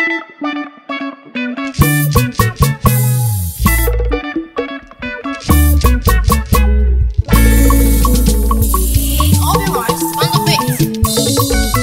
Obi Rice on the beat.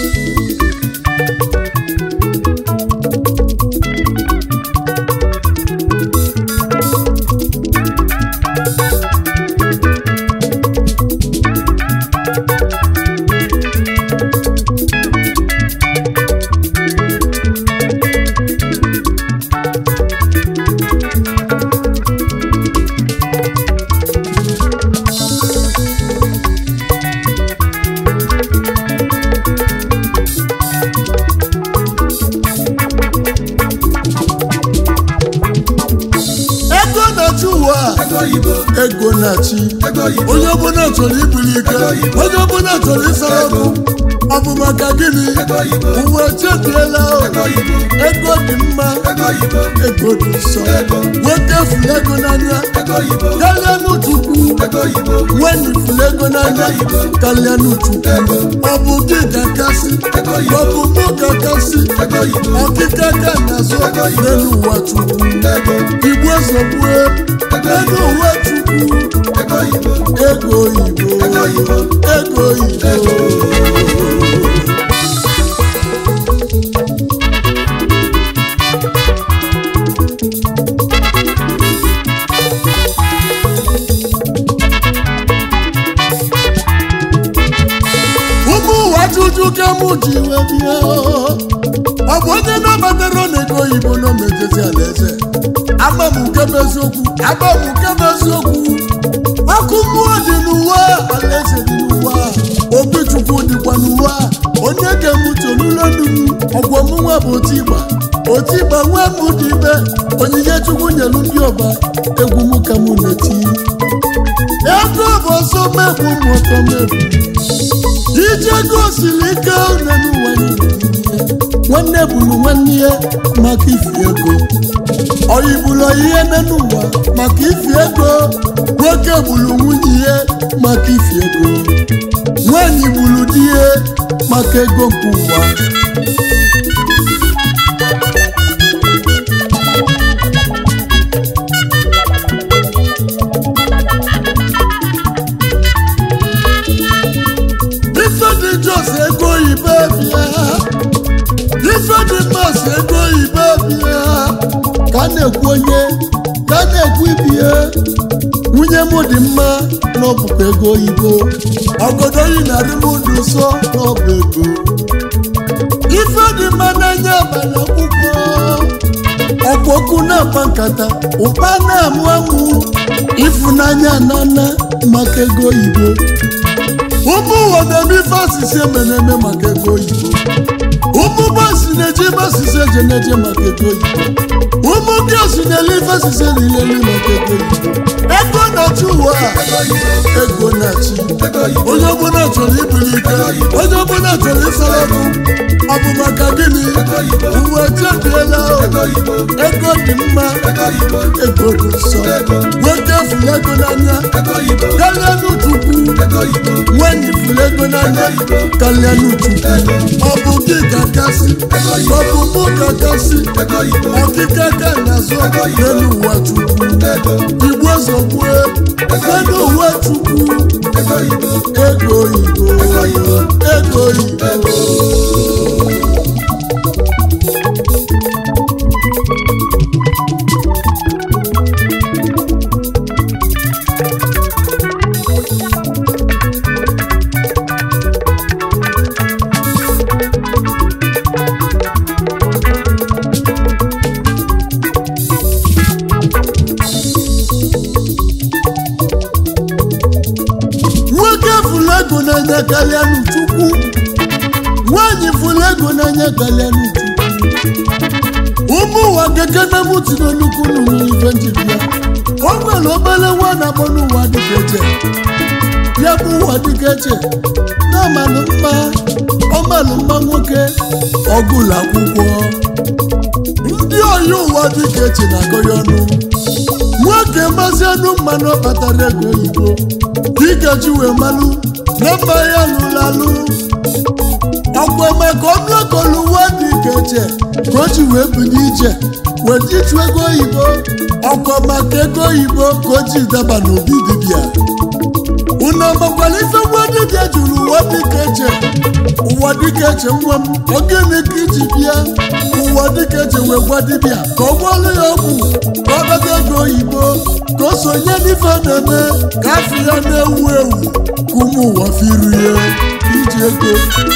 ego na-achị ụwa a, ego oyibo ego na-achị ego oyibo onye ọbụla chọrọ ibuli ike onye ọbụla chọrọ ịsara ọkụ ọ bụ maka gịnị ego oyibo uwe chebiela o. ego oyibo ego dị mma ego oyibo ego dị nsọ Ego. nwoke fụrụ ego n'anya ego oyibo karịa n'uchukwu ego oyibo nwanne fụrụ ego n'anya karịa n'uchukwu ọ bụ gị ga-akasị Ego oyibo. ọ bụ mụ ga-akasị ego oyibo ọkịka ka na-azụ n'elu ụwa chukwu ego igwe zogbue ego ụwa chukwu ego oyibo ego oyibo Ego oyibo. ego oyibo ụmụ ụwa juju ka mụ ji wee bịa ọ bụ onye na-abatara n'ego oyibo na omejezi alaeze ama m nke bụ eziokwu ama m nke bụ eziokwu ọkụ mmụọ dị n'ụwa alaeze dị n'ụwa obi chukwu dịkwa n'ụwa onye ga-emuche n'ụlọnụ m ọgwụ ọmụnwa bụ otigba otigba nwa m dị ibe onyinye chukwu nyelu ndị ọba egwu m ka mụ na-eti ego bụ ọsọ mebụ mmụọtọ mebụ ije gosiri ike une n'ụwa niile nwanne bụrụ nwanne ya maka ifi ego oyi bụrụ ihe nne n'ụwa maka ifi ego nwoke bụrụ nwunye ya maka ifi ego nwanyị bụrụ di ya maka ego nke ụwa ife dị jos ego oyibo bịa ife dị mas ego oyibo bịa ka a na-ekwu onye ka a na-ekwu ibie nwunye m dị mma n'ọbụkwa ego oyibo ọgọdọ yi na-adị m dị nsọ n'ọbụ ego ife dị mma n'anya abalị ọkpụkpọ ọkpọkụ na-akpa nkata ụkpa na-amụ amụ ịfụnanya nana maka ego oyibo ụmụ ụwa na-eme ife asịsị emere eme maka ego oyibo ụmụ bọsị na-eje ebe asịsị eje na-eje maka ego oyibo ụmụ ndị osi na-ele ife asịsị elileli maka ego oyibo ego na-achị ụwa a, ego na-achị ego oyibo onye ọbụla chọrọ ibuli ike onye ọbụla chọrọ ịsara ọkụ ọ bụ maka gịnị uwe chebiela o. ego oyibo ego dị mma ego oyibo ego dị nsọ nwoke fụrụ ego n'anya ego oyibo karịa n'uchukwu ego oyibo nwanne fụrụ ego n'anya karịa n'uchukwu ọ bụ gị ga-akasị ọ bụ mụ ga-akasị ego oyibo ọkịka ka na-azụ n'elu ụwa chukwu ego igwe zogbue n'elu ụwa chukwu ego oyibo ego oyibo ego oyibo nwoke fụrụ ego n'anya karịa n'uchukwu nwaanyị fụrụ ego n'anya karịa n'uchukwu ụmụ ụwa gekene m tiri nnukwu nnụnụ ife njiri ya o nwere obere nwa na-akpọ n'ụwa dịka eche ya bụ ụwa dịka eche na ọmalụ mma ọmalụ mma nwoke ọgụlụ akwụkwọ ndị oyi ụwa dịka eche na-agọ ya ọnụ nwoke mazi anụ mmanụ ọ kpatara ego oyibo dịka ji wee malụ na mma ya lụrụ alụ ọkwa maka ọnụ ekolu nwa dịka iche ka o ji wee buli ije weta ịchụ ego oyibo ọkwa maka ego oyibo ka o ji daba n'obi dibịa unu amakwala ife nwa dibịa jụrụ ụwa dịka eche ụwa dịka eche nwa m ogene ka iji bịa ụwa dịka eche wee gwa dibịa ka ọ gwọọlụ ya ọgwụ ka ọ bata ego oyibo ka o sonye n'ife na-eme ka afọ ya na-ewu ewu ka ụmụ ụwa firu ya iji ego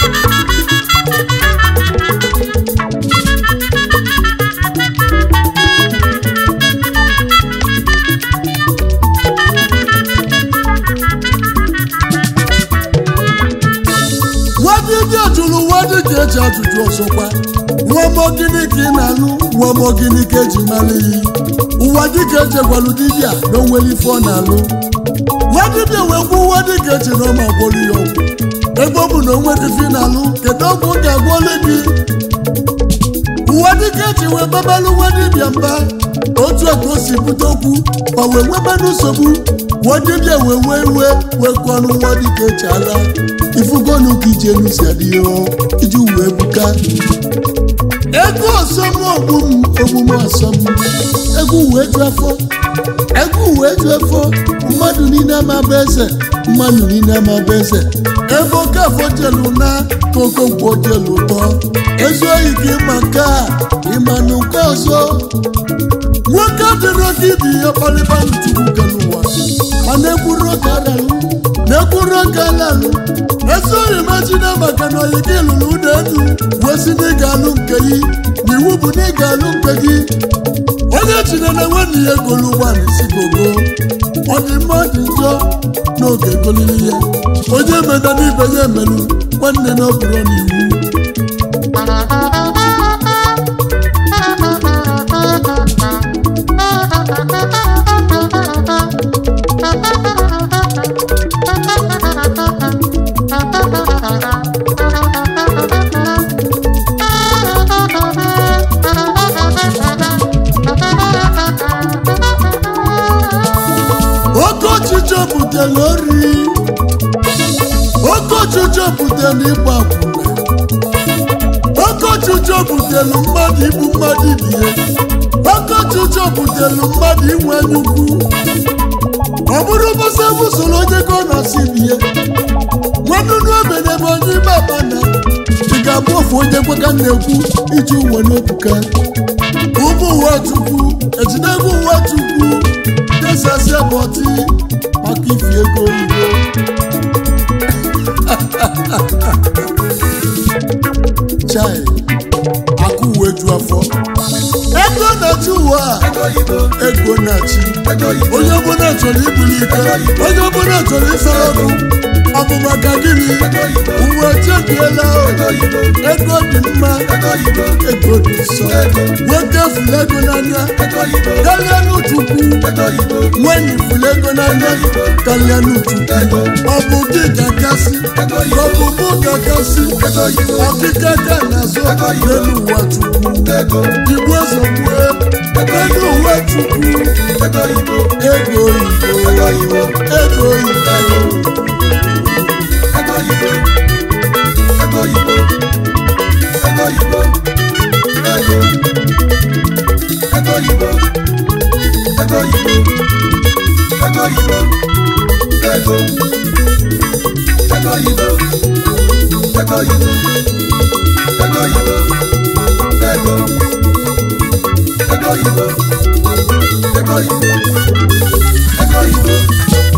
nwadibịa jụrụ nwa dịka eji ajụjụ ọzọkwa nwa mọ gịnị ka ị na-alụ nwa mọ gịnị ka eji mara iyi ụwa dịka eji gwalụ dibịa na onwere ife ọ na-alụ nwa dibịa wee gwa nwa dịka eji na ọma gwọrọ ya ọgwụ ebe ọ bụ na onwere ife ị na-alụ kedu ọgwụ ọ ga-agwọlụ gị ụwa dịka eji wee babalụ nwa dibịa mba otu a ka o si bute okwu ma wee nwebanụ nsogbu nwa dibịa wee wee iwe wee kụọnụ nwa dịka eji ala ifugonu ka ije n'usi adịghị iji wee buka ego ọsọm ogbum omume ọsọm egwu wee ju afọ egwu wee ju afọ mmadụ niile ama bụ eze mmadụ niile ama bụ eze ebe oke afọ jelu na ka okonkwo jelu ụtọ ezu oyi ka ịma nke a ịma na nke ọzọ nwoke dịrị oke ibi ihe kpalịba chukwu kere ụwa mana ekwuru oke alalụ na-ekwuru oke alalụ esoghị machina maka na oyi gị lụrụ ụlọ elu wee si na ị ga-alụ nke gị na iwu bụ na ị ga-alụ nke gị onye chine na nwanne ya egolu ụgbọala isi gogo ọ dị mma ọ dị njọ n'oge egolili ya onye meda n'ibe ya emelu nwanne na ọbụrụ n'iwu oke ọchịchọ butere ori oke ọchịchọ butere ịgba akwụna oke ọchịchọ butere mmadụ igbu mmadụ ibie oke ọchịchọ butere mmadụ inwe nnukwu ọ bụrụ bụsa busoro onye ka ọ na-asị bie nwanụnụ ebe n'ebe onye ime abana ị ga-abụ ofu onye kweka na-ekwu iji uwe n'obuka ụmụ ụwa chukwu ejidego ụwa chukwu desasịa bọtị maka ifi ego oyibo chai akụ uwe ju afọ ego na-achị ụwa a ego oyibo ego na-achị ego oyibo onye ọbụla chọrọ ibuli ike onye ọbụla chọrọ ịsara ọkụ ọ bụ maka gịnị uwe chebiela ego oyibo ego dị mma ego oyibo ego dị nsọ nwoke fụrụ ego n'anya ego oyibo karịa n'uchukwu ego oyibo nwenyi fụrụ ego n'anya karịa n'uchukwu ọ bụ gị ga-akasị ọ bụ mụ ga-akasị ego oyibo ọkịka ka na-azụ n'elu ụwa chukwu ego igbu ezogbue n'elu ụwa chukwu ego oyibo ego oyibo ego oyibo ego oyibo ego oyibo ego oyibo ego ego oyibo ego oyibo ego oyibo ego ego oyibo ego oyibo ego oyibo ego ego oyibo ego oyibo ego oyibo